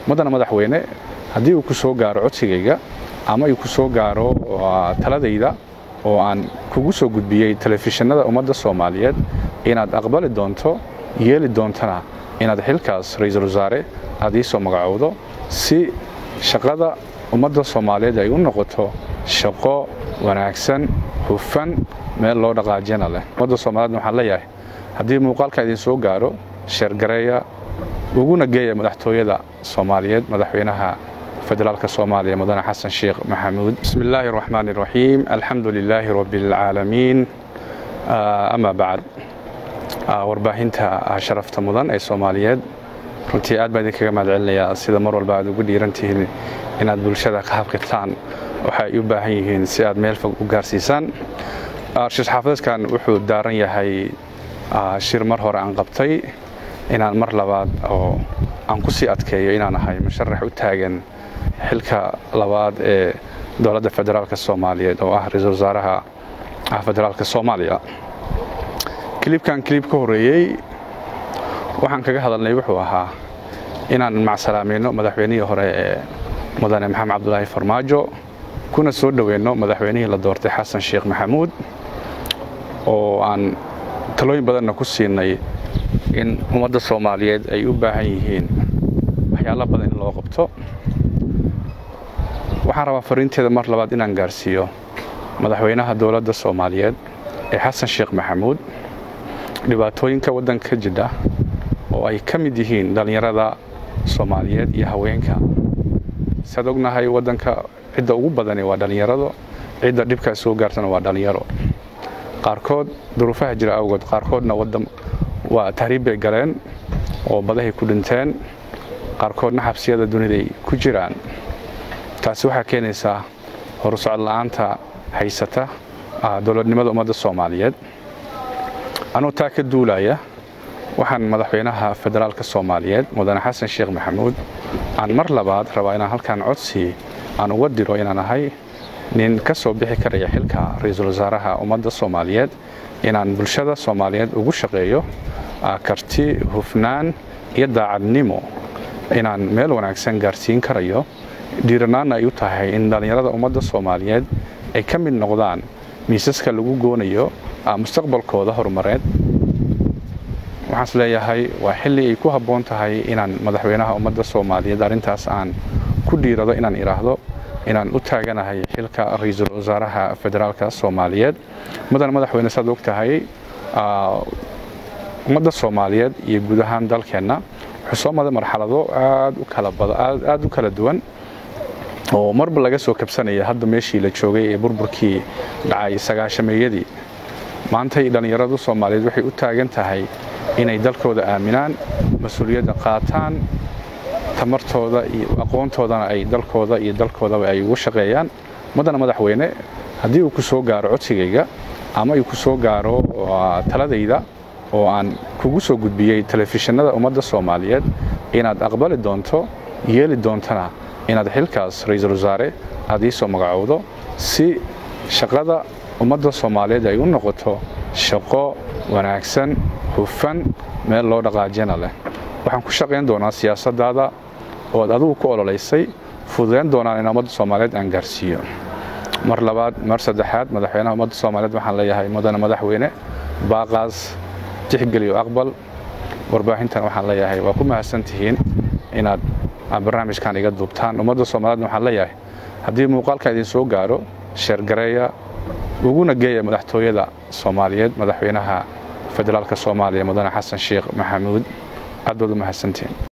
muddana madaxweyne haddii uu ku soo gaaro codsigayga ama uu ku soo gaaro taladayda oo aan kugu soo gudbiyey telefishinada ummadda soomaaliyeed inaad aqbali doonto yeeli doontana inaad xilkaas ra-iisul wasaare aad ii soo magacowdo si shaqada ummadda soomaaliyeed ay u noqoto shaqo wanaagsan hufan meel loo dhaqaajina leh ummadda soomaaliyedna waxaan leeyahay haddii muuqaalka idin soo gaaro sheergareeya uguna geeya madaxtooyada soomaaliyeed madaxweynaha federaalka soomaaliya mudane xasan sheekh maxamuud bismi illaahi araxmaani iraxiim alxamdu lilaahi rabbi alcaalamiin ama bacd warbaahinta sharafta mudan ee soomaaliyeed runtii aad baan idinkaga mahad celinayaa sida mar walba aad ugu dhiiran tihiin inaad bulshada ka habqirtaan waxa ay u baahan yihiin si aad meel fog u gaarsiisaan shir xaafadeedkan wuxuu daaran yahay shir mar hore aan qabtay inaan mar labaad oo aan ku sii adkeeyo inaan ahay musharax u taagan xilka labaad ee dowladda federaalka soomaaliyeed oo ah ra-iisul wasaaraha federaalka soomaaliya kilibkan kilib ka horreeyey waxaan kaga hadalnay wuxuu ahaa inaan macsalaamayno madaxweynihii hore ee mudane maxamed cabdulaahi farmaajo kuna soo dhoweyno madaxweynihii la doortay xasan sheekh maxamuud oo aan talooyin badanna ku siinay in ummadda soomaaliyeed ay u baahan yihiin waxyaalo badan in loo qabto waxaan rabaa fariinteeda mar labaad inaan gaarsiiyo madaxweynaha dowladda soomaaliyeed ee xasan sheekh maxamuud dhibaatooyinka waddanka ka jidha oo ay ka mid yihiin dhallinyarada soomaaliyeed iyo haweenka siaad ognahay waddanka cidda ugu badani waa dhallinyarado cidda dhibkaa soo gaartana waa dhallinyaro qaarkood duruufaha jira awgood qaarkoodna waddan waa tahriib bay galeen oo badahay ku dhinteen qaarkoodna xabsiyada duniday ku jiraan taasi waxaa keenaysaa horusocod la'aanta haysata dowladnimada ummadda soomaaliyeed anuu taa ka duulaya waxaan madaxweynaha federaalka soomaaliyeed mudane xasan sheekh maxamuud aan mar labaad rabaa inaan halkaan codsi aan uga diro inaan ahay nin ka soo bixi karaya xilka ra-iisul wasaaraha ummadda soomaaliyeed inaan bulshada soomaaliyeed ugu shaqeeyo karti hufnaan iyo daacadnimo inaan meel wanaagsan gaarsiin karayo dhiiranaanna ay u tahay in dhallinyarada ummadda soomaaliyeed ay ka mid noqdaan miisaska lagu goonayo mustaqbalkooda horumareed waxaan is leeyahay waa xilli ay ku habboon tahay inaan madaxweynaha ummadda soomaaliyeed arrintaas aan ku dhiirado inaan idhaahdo inaan u taaganahay xilka ra-iisul wasaaraha federaalka soomaaliyeed mudan madaxweyne saad og tahay ummadda soomaaliyeed iyo guud ahaan dalkeenna wuxuu soo maday marxalado aad u kala duwan oo marba laga soo kabsanaya hadda meeshii la joogay ee burburkii dhacay sagaashameeyadii maantay dhallinyaradu soomaaliyeed waxay u taagan tahay inay dalkooda aaminaan mas-uuliyadda qaataan tamartooda iyo aqoontoodana ay dalkooda iyo dalkoodaba ay ugu shaqeeyaan muddana madaxweyne haddii uu ku soo gaaro codsigayga ama uu ku soo gaaro taladayda oo aan kugu soo gudbiyey telefishinada ummadda soomaaliyeed inaad aqbali doonto yeeli doontana inaad xilkaas ra-iisul wasaare aad ii soo magacowdo si shaqada ummadda soomaaliyeed ay u noqoto shaqo wanaagsan hufan meel loo dhaqaajina leh waxaan ku shaqayn doonaa siyaasaddaada oo ad adigu ku ololaysay fududayn doonaan in ummadda soomaaliyeed aan gaarsiiyo mar labaad mar saddexaad madaxweynaha ummadda soomaaliyeed waxaan leeyahay mudane madaxweyne baaqaas tixgeliyo aqbal warbaahintan waxaan leeyahay waa ku mahadsan tihiin inaad barnaamijkan iga duubtaan ummadda soomaaliyeedna waxaan leeyahay haddii muuqaalka idin soo gaaro sheergareeya uguna geeya madaxtooyada soomaaliyeed madaxweynaha federaalka soomaaliya mudane xasan sheekh maxamuud aad baad u mahadsantihiin